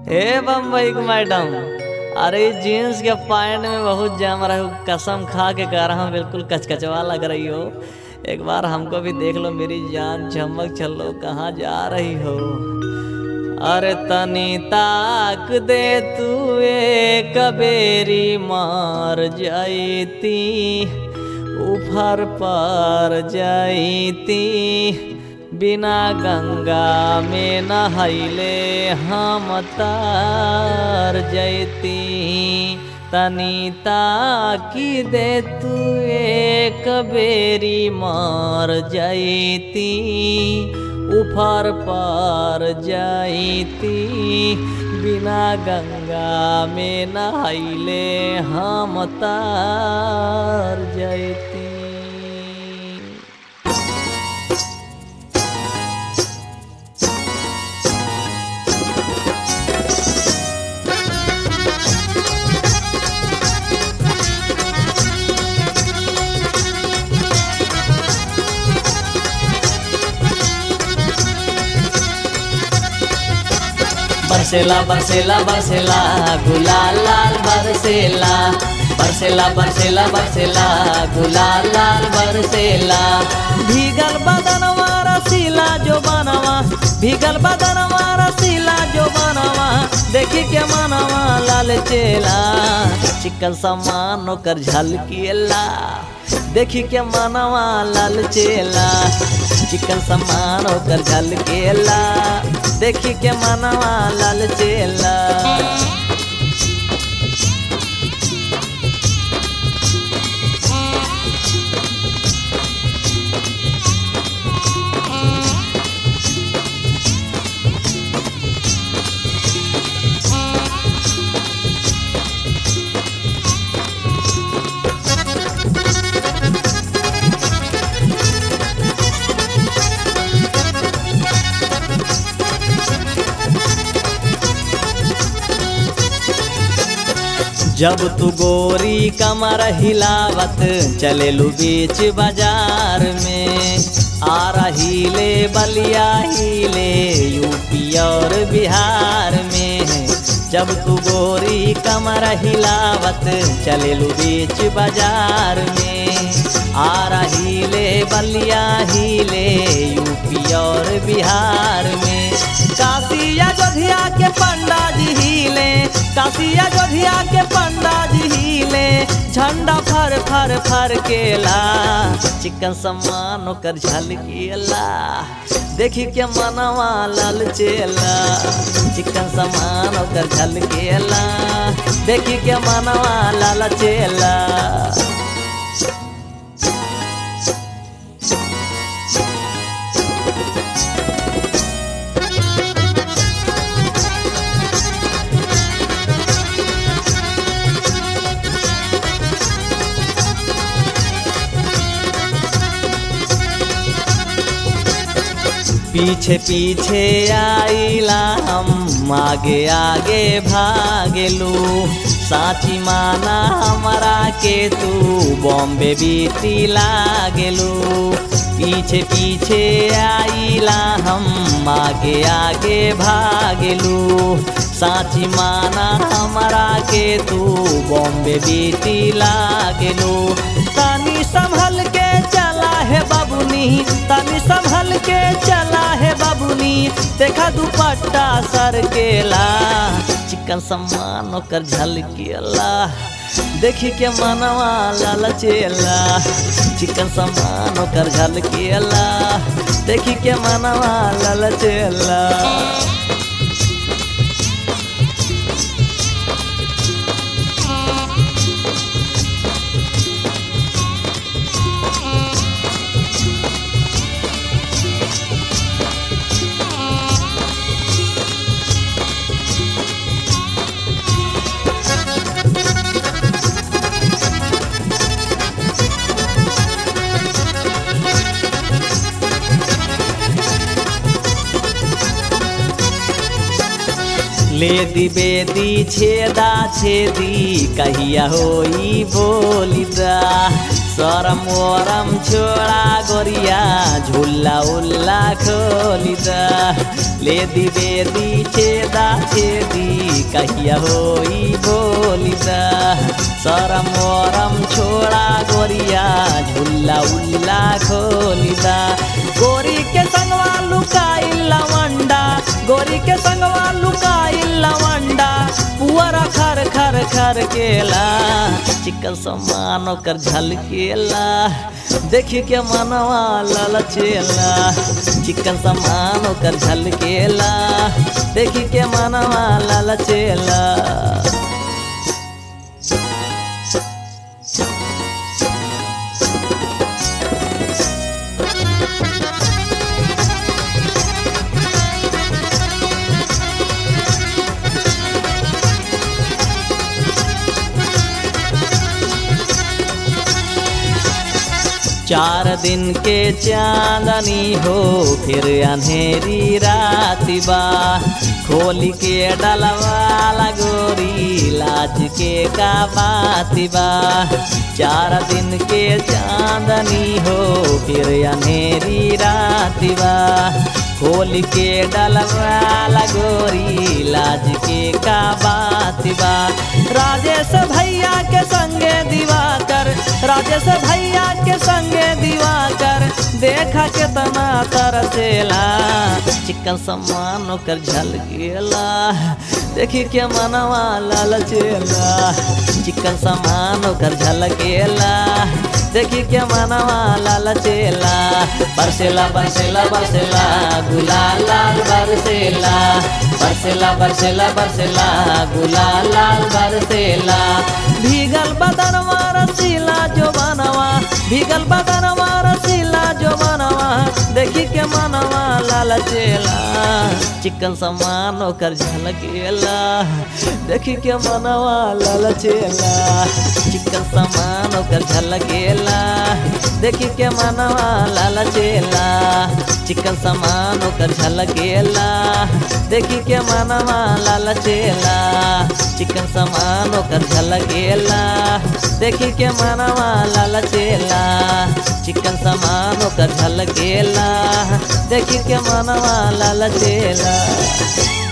हे बम्बई के मैडम अरे ई जीन्स के पैंट में बहुत जाम रहा हूँ कसम खा के कह रहा हूँ बिल्कुल कचकचवा लग रही हो एक बार हमको भी देख लो मेरी जान चमक चलो कहाँ जा रही हो अरे तनी ताक दे तू एक बेरी मार जाईती उफर पर जाईती बिना गंगा में नहैले हम तार जैती तनी ताकी दे तू एक बेरी मार जैती उफर पर जाईती बिना गंगा में नहैले हम तार जैती बरसेला बरसेला बरसेला गुलाल लाल बरसेला बरसेला बरसेला बरसेला गुलाल लाल बरसेला भीगल बदनवा रसीला जो बनवा भीगल बदनवा रसीला जो बनवा देखी के मनवा लाल चेला चिकन सामान ओकर झलकिएला देखी के मनवा लाल चेला चिकन सामान ओकर झलकेला देखी के मनवा लाल चेला जब तू गोरी कमर हिलावत चलेलू बीच बाजार में आ रही ले बलिया हिले यूपी और बिहार में जब तू गोरी कमर हिलावत चलेलू बीच बाजार में आ रही ले बलिया हिले यूपी और बिहार में काशी अयोध्या के पंडा जी हिले काशी अयोध्या के पंडा जी हिले झंडा फर फर फर केला चिकन सम्मान ओकर झलकेला देखी के मनवा लाल चेला चिकन सम्मान ओकर झलकेला देखी के मनवा लाल चेला पीछे पीछे आईला हम आगे आगे भागेलू साची माना हमारा के तू बॉम्बे बीती लागेलू पीछे पीछे आईला हम आगे आगे भागेलू साची माना हमारा के तू बॉम्बे बीती लागेलू तानी संभल के चला है बाबुनी तानी संभल के चला है बाबुनी देखा दुपट्टा सर केला चिकन सम्मान ओकर झलकेला देखी के मनवा लाल चेला चिकन सम्मान ओकर झलकेला देखी के मनवा लाल चेला ले दी बेदी छेदा छेदी कहिया होई बोलिदा सरम वरम छोड़ा गोरिया झूला उल्ला खोलिदा ले दी बेदी छेदा छेदी कहिया होई बोलिदा सरम वरम छोड़ा गोरिया झुल्ला उल्ला खोलिदा गोरी के संगवा लुकाई लवंडा गोरी के संगवा लुकाई लवंडा पुअरा खर खर खर केला चिकन समान ओकर झलकेला देखी के मनवा ललचेला चिकन समान ओकर झलकेला देखी के मनवा ललचेला चार दिन के चांदनी हो फिर अंधेरी राती बा खोली के डलवाला गोरी लाज के का बाती बा चार दिन के चांदनी हो फिर अंधेरी राती बा खोल के डलवाला गोरी लाज के का बात बा राजेश भैया के संगे दिवाकर राजेश भैया के संगे दिवाकर देखा के तना तरसेला चिकन समान ओकर झल गेला देखी के मनवा लालचेला चिकन समान ओकर झल गेला देखी के मनवा लालचेला बरसेला बरसेला बरसेला गुलाल लाल बरसेला बरसेला बरसेला बरसेला गुलाल लाल बरसेला भीगल बदनवा रसीला जो बनवा भीगल बदनवा रसीला जो बनवा देखी के मनवा लालचेला चिकन समान ओकर झलकेला देखी के मनवा लालचेला चिकन समान ओकर झलकेला देखी के मनवा लालचेला चिकन समान ओकर झलकेला देखी के मनवा लालचेला चिकन समान ओकर झलकेला देखी के मनवा लालचेला चिकन समान ओकर झलकेला देखी के मनवा लालचेला